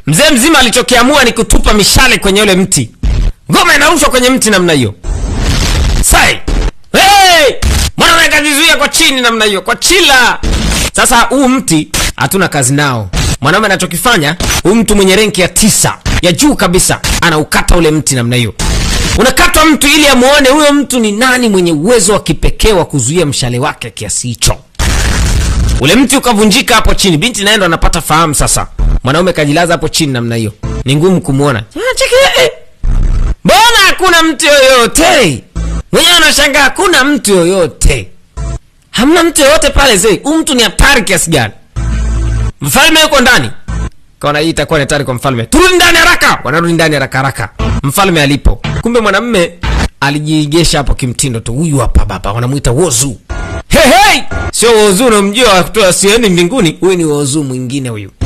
mzee mzima alichokiamua ni kutupa mishale kwenye ule mti ngoma inarushwa kwenye mti namna hiyo sai hey! mwanaume akajizuia kwa chini namna hiyo kwa chila sasa huu mti hatuna kazi nao mwanaume anachokifanya huyu mtu mwenye renki ya tisa ya juu kabisa anaukata ule mti namna hiyo unakatwa mtu ili amuone huyo mtu ni nani mwenye uwezo wa kipekee wa kuzuia mshale wake kiasi hicho ule mti ukavunjika hapo chini binti naye ndo anapata fahamu sasa mwanaume kajilaza hapo chini namna hiyo ni ngumu kumwona Ah, cheki, eh. mbona hakuna mtu yoyote mwenyewe anashangaa hakuna mtu yoyote hamna mtu yoyote pale zee huu mtu ni hatari kiasi gani mfalme yuko ndani kaona hii itakuwa ni hatari kwa mfalme turudi ndani haraka wanarudi ndani haraka haraka mfalme alipo kumbe mwanamme alijiigesha hapo kimtindo tu huyu hapa baba wanamwita wozu hey, hey! sio wozu unamjua wa kutoa sieni mbinguni huyu ni wozu mwingine huyu